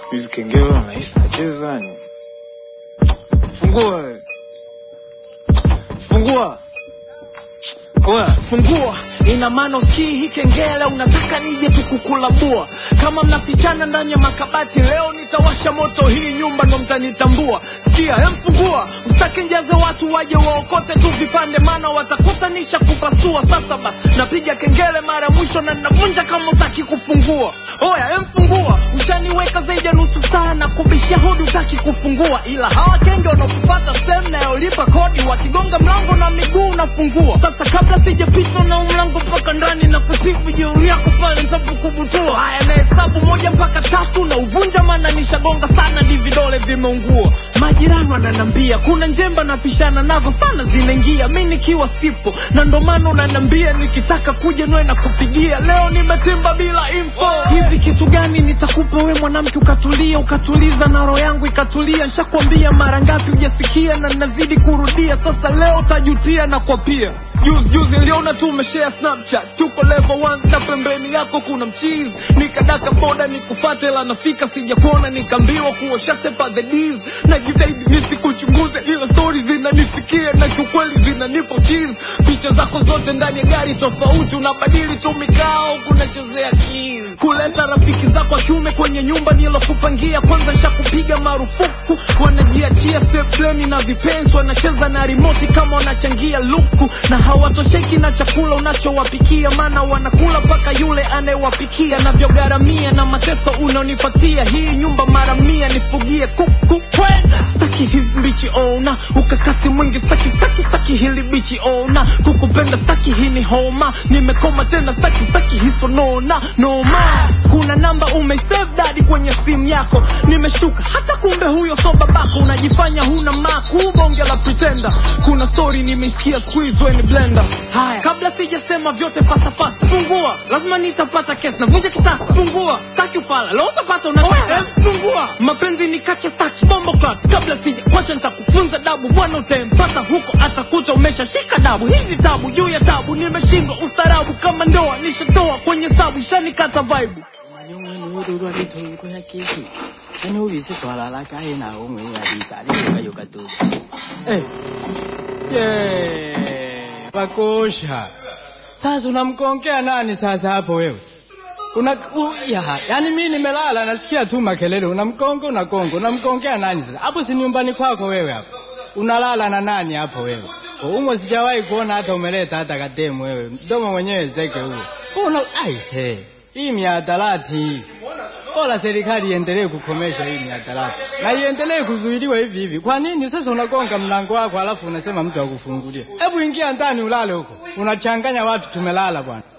siku hizi kengele unahisi nacheza ni fungua wewe. fungua Oya, fungua ina maana usikii hii kengele unataka nije tukukulabua kama mnafichana ndani ya makabati leo nitawasha moto hii nyumba ndo mtanitambua sikia hemfungua usitake njaze watu waje waokote tu vipande maana watakutanisha kupasua sasa basi napiga kengele mara ya mwisho na navunja kama utaki kufungua oya hemfungua ushaniweka zaidi ya nusu saa na kubishia hodi utaki kufungua ila hawa kenge wanaokufata sehemu nayolipa kodi wakigonga mlango na miguu unafungua sasa kabla sijapita na mlango mpaka ndani na kutibu jeuri yako pale ntapokubutua haya na hesabu moja mpaka tatu na uvunja maana nishagonga sana di vidole vimeungua majirani wananambia kuna njemba napishana nazo sana zinaingia mi nikiwa sipo na ndo maana unanambia nikitaka kuja nwe na kupigia leo nimetimba bila info hivi kitu gani nitakupa we mwanamke ukatulia ukatuliza na roho yangu ikatulia nshakwambia mara ngapi ujasikia na nazidi kurudia sasa leo tajutia na kwa pia juzi juzi niliona tu umeshare snapchat tuko level 1 na pembeni yako kuna mchizi nikadaka boda nikufate la nafika sijakuona nikaambiwa kuosha sepa the D's na jitahidi nisikuchunguze ila stori zinanisikia na kiukweli zinanipo cheese picha zako zote ndani ya gari tofauti unabadili tu mikao kunachezea keys kuleta rafiki zako wa kiume kwenye nyumba nilokupangia kwanza nshakupiga marufuku wanajiachia sepleni na vipensi wanacheza na rimoti kama wanachangia luku na hawatosheki na chakula unachowapikia maana wanakula mpaka yule anayewapikia navyogharamia na mateso unaonipatia hii nyumba mara mia nifugie kuku kwe staki hizi mbichi ona ukakasi mwingi staki staki staki hili bichi ona kukupenda staki hii ni homa nimekoma tena staki staki hiso nona noma kuna namba umeisave dadi kwenye simu yako nimeshtuka hata kumbe huyo so babako unajifanya huna maku bonge la pretender kuna story nimeisikia squeeze when blender haya kabla sijasema vyote fasta fasta fungua lazima nitapata kesi navunja kitasa fungua staki ufala leo utapata unataka fungua mapenzi ni kacha staki bombo clat kabla sija kwacha nitakufunza dabu bwana utempata huko atakuta umeshashika dabu hizi tabu juu ya tabu nimeshindwa ustarabu kama ndoa nishatoa kwenye sabu shanikata vibe nyong'wenuururwa lithoiko ya kesi yani uvise twalala kaye nawo mwenye alisa aliyokayuka tu eh. je pakosha sasa unamkongea nani sasa hapo wewe una u, ya, yani mi nimelala nasikia tu makelele unamkonga unakonga unamkongea nani sasa hapo si nyumbani kwako wewe hapo unalala na nani hapo wewe umo sijawahi kuona hata umeleta hata kademu wewe mdomo mwenyewe zeke huo una aise hii miadarati hii bora serikali iendelee kukomesha hii miadarati na iendelee kuzuiliwa hivi hivi kwa nini sasa unagonga mlango wako alafu unasema mtu akufungulia hebu ingia ndani ulale huko unachanganya watu tumelala bwana